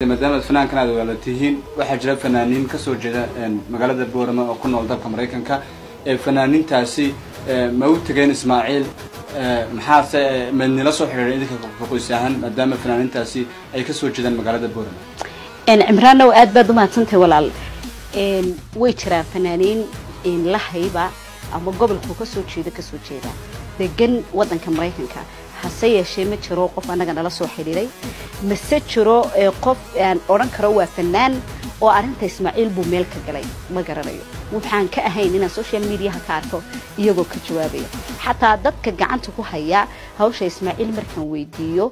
maadaama aad fanaankan aad walaala tihiin waxaa jira fanaaniin kasoo jeeda magaalada boorama oo ku nool dalka maraykanka ee fanaaniintaasi ma u tegeen ismaaciil maxaase madnila soo xidhiidhay idinka qoys ahaan maadaama fanaaniintaasi ay kasoo jeedaan magaalada boorama cimraanow aad baad u mahadsantahay walaal way jiraan fanaaniin la hayba ama gobolku kasoo jeeda kasoo jeeda degan wadanka maraykanka hase yeeshee ma jiro qof annaga nala soo xidhiiday mase jiro qof aan odhan karo waa fanaan oo arrinta ismaaciil buu meel ka galay ma garanayo waxaan ka ahayn inaan social mediaha ka arko iyagoo ka jawaabaya xataa dadka gacanta ku haya hawsha ismaaciil markaan weydiiyo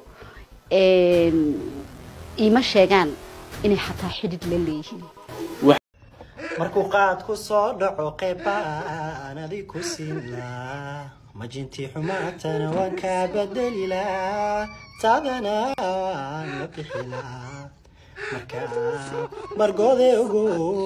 iima sheegaan inay xataa xidhid la leeyihiin markuu qaadku soo dhaco qeybaan adig ku siinlaa majintii xumaatana waan kaa bedelilaa taadana waan la bixilaa markaa margoode ogo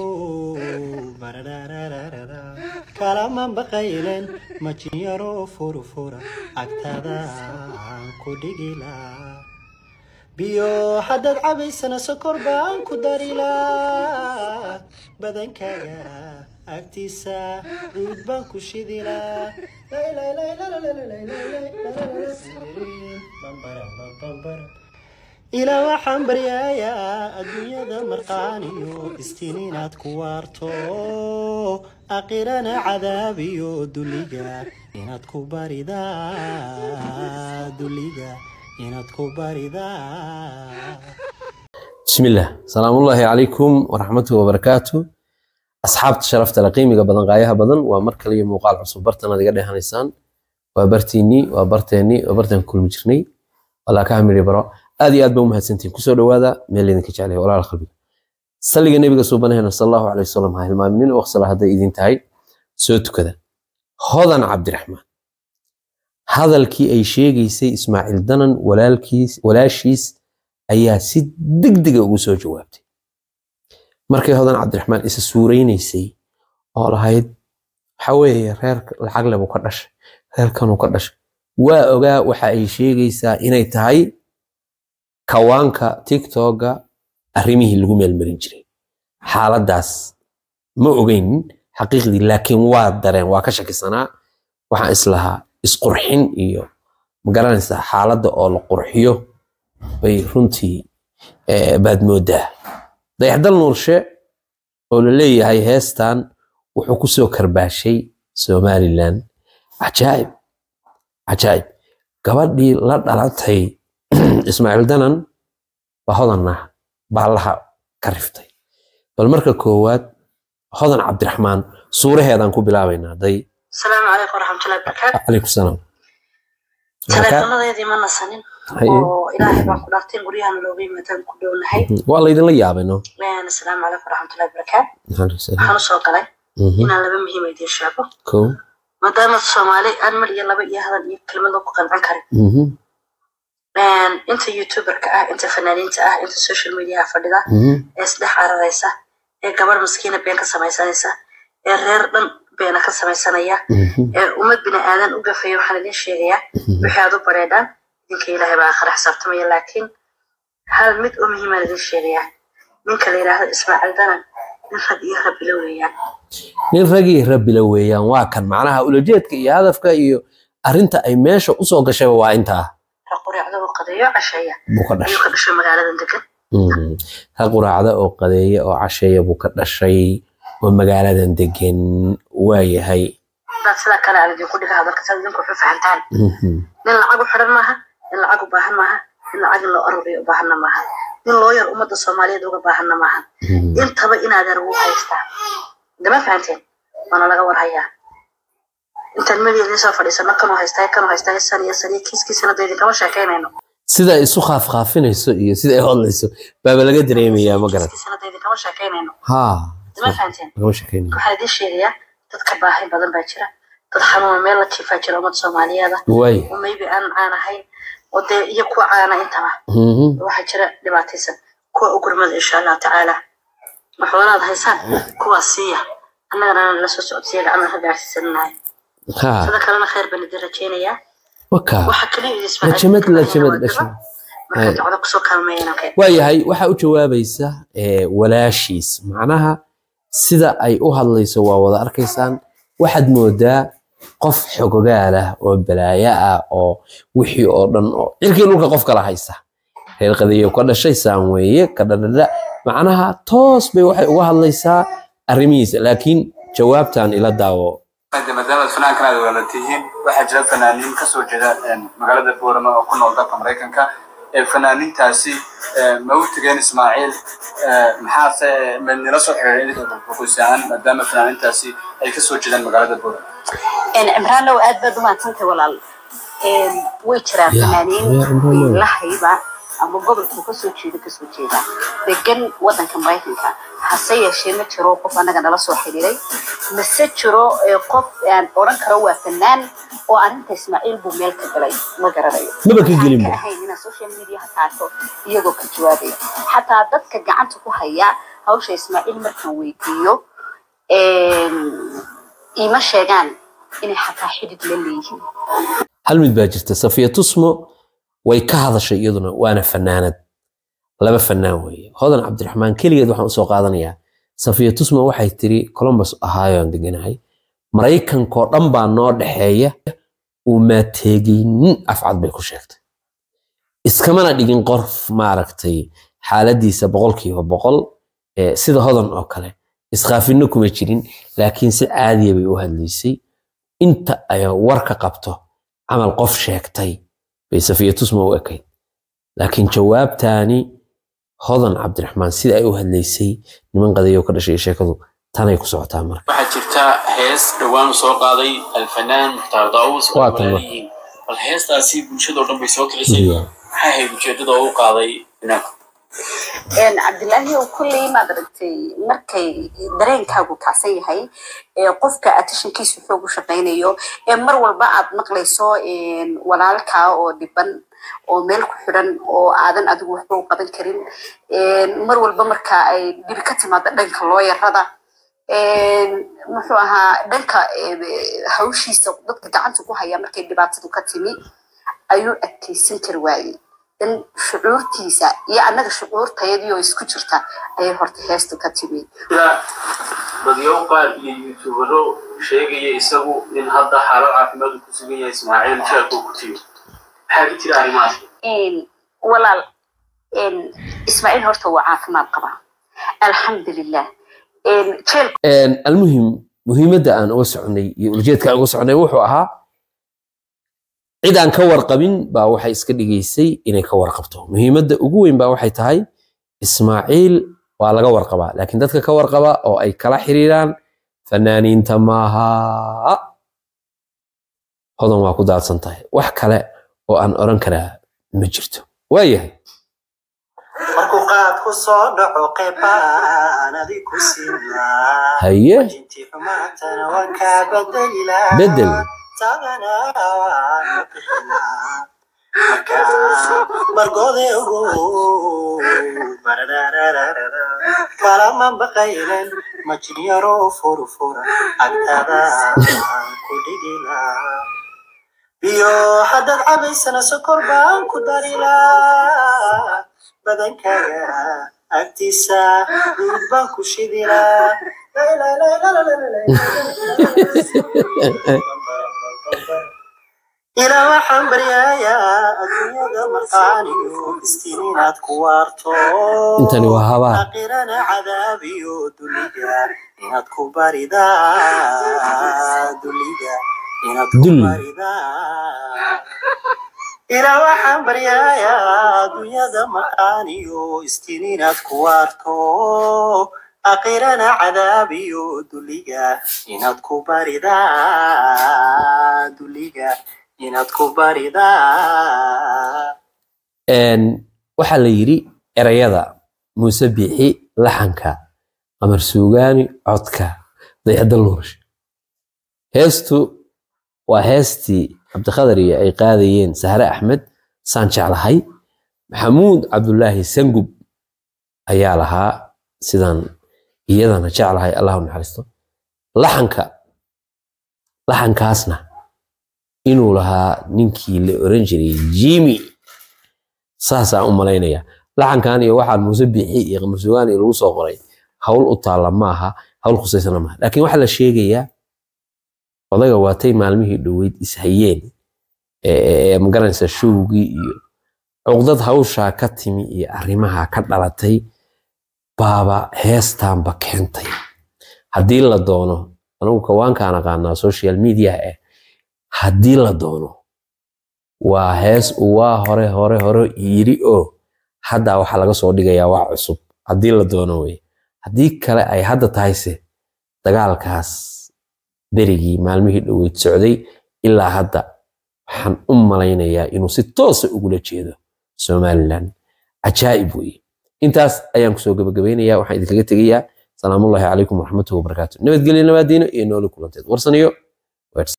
bararararara kalaman baqaylen majin yaroo furufura agtadaan ku dhigilaa biyo haddaad cabaysana sokor baan ku darilaa badankaaga agtiisa cuud baan ku shidilaa ilaa waxaan baryayaa adduunyada marqaaniyo istiin inaad ku waarto aqirana cadaabiyo duliga inaad ku baridaa duliga inaad ku baridaa بسم الله سلام الله عليكم ورحمته وبركاته أصحاب شرفت لقيمة بدن غايها بدن ومركل يوم مقال عصب برتنا دي قد هنسان وبرتيني وبرتيني وبرتين كل مجرني ولا كامل برا هذه أدب أمها سنتين كسر هذا من اللي نكش عليه ولا الخلبي صلي النبي صلى الله صلى الله عليه وسلم هاي المؤمنين وأخسر هذا إذن تاي سوت كذا هذا عبد الرحمن هذا الكي أي شيء يسي إسماعيل دنن ولا الكيس ولا شيس ayaa si degdega ugu soo jawaabtay markay hodan cabdiraxmaan isa suuraynaysay oo lahayd waxa weeye reer lacag lebuu ka dhashay reerkanuu ka dhashay waa ogaa waxa ay sheegaysaa inay tahay kawaanka tiktoga arrimihii lagu meelmarin jiray xaaladdaas ma ogeyn xaqiiqdii laakiin waa dareen waa ka shakisanaa waxaan islahaa isqurxin iyo magaranaysaa xaaladda oo la qurxiyo bay runtii baad moodaa dayaxdal nuurshe oo la leeyahay heestan wuxuu ku soo karbaashay somalilan cajaa'ib cajaa'ib gabadhii la dhalatay ismaaciil danan baa hodanna baallaha ka riftay bal marka koowaad hodan cabdiraxmaan suuraheedaan ku bilaabaynaa day asalaamu calaykum waraxmatullahi barakaatu calaykum salaam taleefanadeedii ma nasanin oo ilaahay baan ku dhaartay guryahan looga yimaadaan ku dhownahay waa laydinla yaabay no asalaamu calaykum waraxmatullahi barakaatu waxaan usoo galay inaan laba muhiim idiin sheego ko maadaama soomaali aan mar iyo laba iyo hadal iyo kelmado ku qancan karin inta youtuberka ah inta fanaaniinta ah inta social mediaha fadhida ee isdhex cararaysa ee gabar maskiina been ka samaysanaysa ee reer dhan beena ka samaysanaya ee ummad bini aadan u gafaya waxaan idin sheegayaa wixii aad u bareedhaan idinka ilaahay baa akhira xisaabtamaya laakiin hal mid oo muhiimaan idin sheegayaa ninka la yidhaahdo ismaaciil danan nin rag iyo rabbila weeyaan nin ragii rabbila weeyaan waa kan macnaha ulajeedka iyo hadafka iyo arrinta ay meesha usoo gashayba waa intaa rag quraacda oo qadeeyo casheeya buu ka ayuu dhashay ka dhashay magaaladan degan rag quraacda oo qadeeya oo casheeya buu ka dhashay oo magaaladan degan waayahay dad sidaa kale aan idinku dhiga hadalka saad idinku wuxuu fahantaan nin lacag u xidhan maaha nin lacag u baahan maaha nin lacag in loo aruriyo u baahanna maaha nin looyar ummadda soomaaliyeed uga baahanna maaha intaba inaad yar ugu haystaa dama fahanteen waana laga warhayaa intaan meliya soo fadhiisano kanuu haystaa kanuu haystaa san iyo san iyo kiiskiisana dee idinkama sheekaynayno sida ay isu khaafkhaafinayso iyo sida ay hodlayso baaba laga dareemayaa ma garan kiiskiisana dee idinkama sheekaynayno ha dama fahanteen lagama sheekeynayo waxaan idiin sheegayaa dadka baahi badan baa jira dad xanuuna meel la jiifaa jira ummad soomaaliyeeda waay oo maybe aan caan ahayn oo dee iyo kuwa caana intaba Mhm. waxaa jira dhibaataysan kuwa u gurmada insha allahu tacaala maxwalaad haysaan kuwaas siiya annagana la soo socodsiiya gacmaha ka gaarsiisananahay ha sida kalena khayr baan idin rajaynayaa waka waxa kaliya idin lajamad lajamad dhashay marka ducada kusoo kaalmeeyana keen waayahay waxaa u jawaabaysa eh, walaashiis macnaha sida ay u hadlayso waa wada arkaysaan waxaad moodaa qof xogogaal ah oo balaayo ah oo wixii oo dhan oo cirkii dhulka qof kala haysa reer qadiyo ka dhashay saan weeye ka dhadhadha macnaha toos bay waxay uga hadlaysaa arrimihiisa laakiin jawaabtan ila daawo maadaama fanaankan aad walaala tihiin waxaa jira fanaaniin kasoo jeeda magaalada boorama oo ku nool dalka maraykanka ee fanaaniintaasi ma u tegeen ismaaciil maxaase ma nila soo xiriiray idinka qoysaan maadaama fanaaniintaasi ay kasoo jeedaan magaalada boorama cimraanow aad baad umahadsantahay walaal way jiraan Ya, ya, fanaaniin Cimraanow. lahayba ama gobolkuu kasoo jeeda kasoo jeeda degan wadanka maraykanka hase yeeshee ma jiro qof anaga nala soo xiriiray mase jiro eh, qof aan odhan karo waa fanaan oo arrinta ismaaciil buu meel ka galay ma garanayo Maba ka gelin Waxaan ba. ka ahayn inaan social media ha taato iyagoo ka jawaabaya xataa dadka gacanta ku haya hawsha ismaaciil markaan weydiiyo ima sheegaan inay xataa xidid la leeyihiin hal mid baa jirta safiya tusmo way ka hadashay iyaduna waana fanaanad laba fanaan weeye hodan cabdiraxmaan keligeed waxaan usoo qaadanayaa safiya tusmo waxay tiri columbus ohio aan deganahay maraykankoo dhan baa noo dhexeeya uu maateegaynin afcad bay ku sheegtay iskamana dhigin qof maaragtay xaaladiisa boqolkiiba boqol eh, sida hodan oo kale iskhaafino kuma jirin laakiin si caadiya bay u hadlaysay inta ay war ka qabto camal qof sheegtay bay safiya tusma u ekayd laakiin jawaabtaani hodan cabdiraxmaan sida ay u hadlaysay niman qadayo ka dhashay sheekadu tanay ku socotaa marka waxaa jirta hees dhowaan soo qaaday alfanaan mukhtaar daawus oo Waa tan walaal yihiin bal heestaasi bulshadoo dhan bay soo kicisay maxay ahayd ujeedada oo u qaaday fanaanku cabdilaahi oo kulley maad aragtay markay dareenkaagu kacsan yahay ee qofka attentionkiisu xoog u shaqaynayo ee mar walba aad maqlayso walaalkaa oo dhiban oo meel ku xidhan oo aadan adigu waxba u qaban karin mar walba marka ay dhibi ka timaado dhanka looyarada muxuu ahaa dhanka hawshiisa dadka gacanta ku haya markay dhibaatadu ka timi ayuu adkeysan kari waayey in shucuurtiisa iyo annaga shucuurtayadii oo isku jirta ayay horta heestu ka timi sida dadyo qaar iyo yuutubaro sheegaya isagu in hadda xaalad caafimaad uu ku sugan yahay ismaaciil jeelkuu ku tiyo maxaa ka jira arrimahaas walaal ismaaciil horta waa caafimaad qabaa alxamdulilah jeel almuhim muhiimadda aan uga soconay iyo ujeedka aan uga soconay wuxuu ahaa cid aan ka warqabin baa waxay iska dhigaysay inay ka warqabto muhiimadda ugu weyn baa waxay tahay ismaaciil waa laga warqabaa laakiin dadka ka warqaba oo ay kala xiriiraan fanaaniinta maaha hodan waa ku daadsan tahay wax kale oo aan oran karaa ma jirto waayahay markuu qaadku soo dhaco qeybaan adi ku siinaa haye intii xumaantana waan kaa bedelilaa bedel tagana waan bixinaa markaa margoode ogo bararararara kalama baqaylen majinyaro furfura agtada ku dhigilaa biyo haddaad cabaysana sokor baan ku darilaa badankaaga agtiisa duud baan ku shidilaa ilaa waxaan baryayaa adduunyada marqaaniyo istiin inaad ku waarto intani waa habaa aqirana cadaabiyo duliga inaad ku baridaa duliga inaad ku Dul. baridaa ilaa waxaan baryayaa adduunyada maqaaniyo istiin inaad ku waarto aqirana cadaabiyo duliga inaad ku baridaa duliga inaad ku baridaa Een, waxaa la yidhi erayada muuse biixi laxanka qamar suugaani codka daycadda luurish heestu waa heestii cabdiqadar iyo ay qaadayeen sahre axmed saan jeclahay maxamuud cabdulaahi sangub ayaa lahaa sidaan iyadana jeclahay allah u naxariisto laxanka laxankaasna inuu lahaa ninkii la oran jiray jimi saasaan u malaynaya laxankan iyo waxaan muuse bixi iyo qamarsugaan iyo lagu soo qoray hawl u taalla maaha hawl khusaysana maaha laakiin waxaa la sheegayaa odaga waatay maalmihii dhoweyd ishayeen ee magaranaysa showgii iyo cuqdad hawshaa ka timi iyo arrimaha ka dhalatay baaba heestaanba keentay haddii la doono anigu kawaankaan aqaanaa social media eh haddii la doono waa hees uu waa hore hore hore yiri oo hadda waxaa laga soo dhigayaa wax cusub haddii la doono wey haddii kale ay hadda tahayse dagaalkaas berigii maalmihii dhoweyd socday ilaa hadda waxaan u malaynayaa inuu si toosa ugula jeedo somalilan cajaa'ib weye intaas ayaan kusoo gabagabaynayaa waxaan idinkaga tegayaa salaamullaahi calaykum waraxmatuhi wabarakaatu nabadgelyo nabaadiino iyo nooli kulanteed warsaniyo